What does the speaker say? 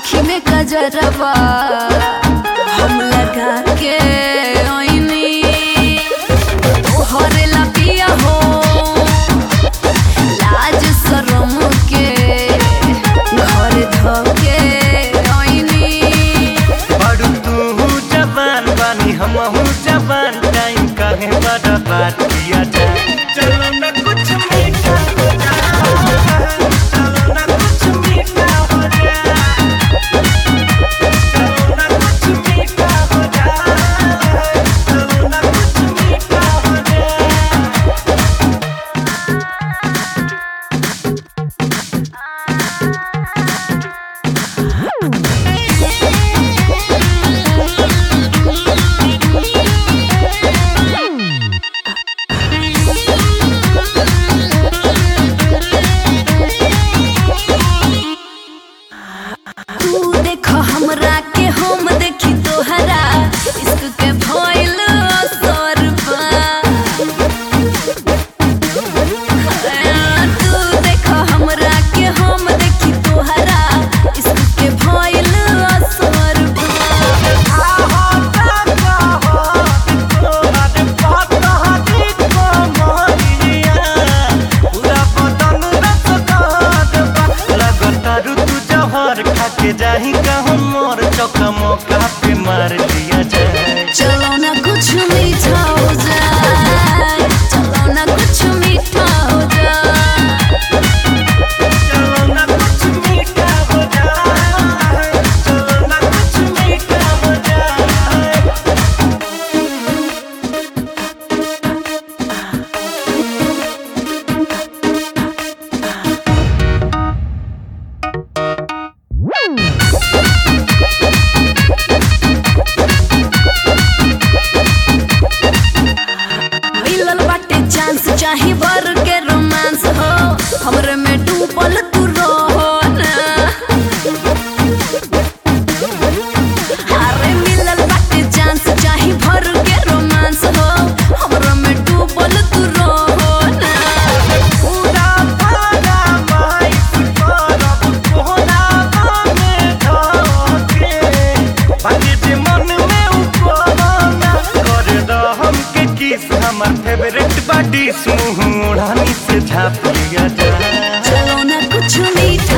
आँखी में कजरवा हम लगा के ओइनी तोहरे ला पिया हो लाज शरम के घर धके ओइनी बड़ू तू जवान बानी हमहू जवान टाइम काहे बड़ा बात किया जाए चलो ना कुछ मीठा हो जाए चलो ना कुछ मीठा हो जाए चलो ना कुछ मीठा हो जाए चलो ना कुछ मीठा हो जाए तू देखो हमरा के हम देखी तोहरा इश्क के भइल असर बा तू देखो हमरा के हम देखी तोहरा इश्क के भइल असर बा जाही कहूँ मोर चौका मौका पे मार दिया जाए चलो ना कुछ मीठा हो जाए चलो ना कुछ मीठा हो जाए चलो ना कुछ मीठा हो जाए चलो ना कुछ मीठा हो जाए मिलल बाटे चांस चाहे बर के रोमांस हो हमरे में डूबल तू रहो ना अरे मिलल बाटे चांस चाहे भर के रोमांस हो हमरे में डूबल तू रहो ना पूरा पारा माइस करब कोहनावा में धके बाकी जे मन में उपना कर द हमके किस हमर फेवरेट बाडी मुंह ओढ़नी से झाप लिया जाए चलो ना कुछ मीठा